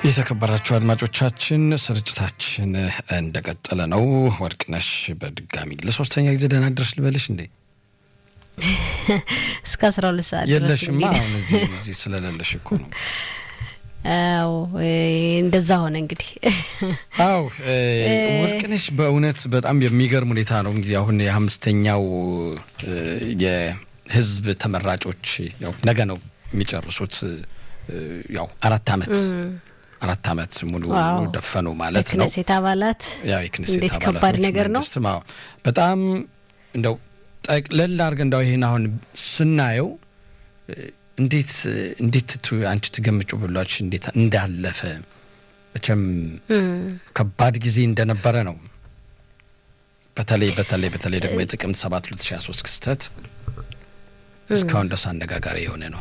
የተከበራችሁ አድማጮቻችን ስርጭታችን እንደቀጠለ ነው። ወርቅነሽ በድጋሚ ለሶስተኛ ጊዜ ደህና ድረስ ልበልሽ እንዴ? እስከ አስራ ሁለት ሰዓት የለሽማ። አሁን እዚህ እዚህ ስለሌለሽ እኮ ነው። አዎ እንደዛ ሆነ እንግዲህ። አው ወርቅነሽ በእውነት በጣም የሚገርም ሁኔታ ነው እንግዲህ አሁን የአምስተኛው የህዝብ ተመራጮች ያው ነገ ነው የሚጨርሱት ያው አራት አመት አራት አመት ሙሉ ደፈኑ ማለት ነው። የክነሴት አባላት ያው የክነሴት እንዴት አባላት ከባድ ነገር ነው። በጣም እንደው ጠቅለል አድርገን እንደው ይሄን አሁን ስናየው እንዴት እንዴት ቱ- አንቺ ትገምጩ ብሏች እንዴት እንዳለፈ መቼም ከባድ ጊዜ እንደነበረ ነው። በተለይ በተለይ በተለይ ደግሞ የጥቅምት ሰባት 2023 ክስተት እስካሁን ድረስ አነጋጋሪ የሆነ ነው።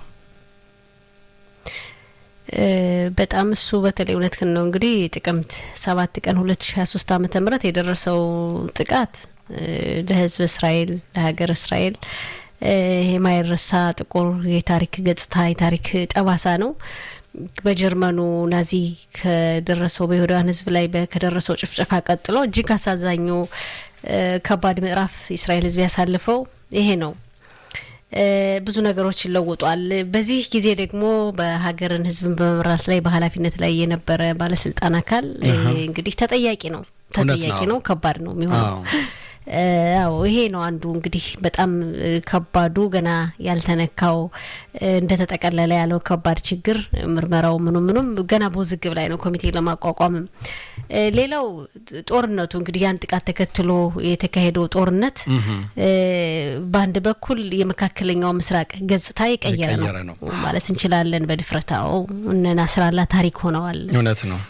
እ በጣም እሱ በተለይ እውነትህን ነው። እንግዲህ ጥቅምት ሰባት ቀን ሁለት ሺ ሀያ ሶስት አመተ ምህረት የደረሰው ጥቃት እ ለህዝብ እስራኤል ለሀገር እስራኤል እ የማይረሳ ጥቁር የታሪክ ገጽታ የታሪክ ጠባሳ ነው። በጀርመኑ ናዚ ከደረሰው በይሁዳውያን ህዝብ ላይ በ- ከደረሰው ጭፍጨፋ ቀጥሎ እጅግ አሳዛኙ እ ከባድ ምዕራፍ የእስራኤል ህዝብ ያሳልፈው ይሄ ነው። እ ብዙ ነገሮች ይለውጧል። በዚህ ጊዜ ደግሞ በሀገርን ህዝብን በመምራት ላይ በኃላፊነት ላይ የነበረ ባለስልጣን አካል እ እንግዲህ ተጠያቂ ነው እውነት ተጠያቂ ነው። ነው። ከባድ ነው የሚሆነው። አዎ። እ አዎ ይሄ ነው አንዱ እንግዲህ በጣም እ ከባዱ ገና ያልተነካው እ እንደተጠቀለለ ያለው ከባድ ችግር ምርመራው ምኑ ምኑም ገና በውዝግብ ላይ ነው ኮሚቴ ለማቋቋምም እ ሌላው ጦርነቱ እንግዲህ ያን ጥቃት ተከትሎ የተካሄደው ጦርነት እ በአንድ በኩል የመካከለኛው ምስራቅ ገጽታ የቀየረ የቀየረ ነው ነው። ማለት እንችላለን በድፍረታው እነ ናስራላ ታሪክ ሆነዋል። እውነት ነው።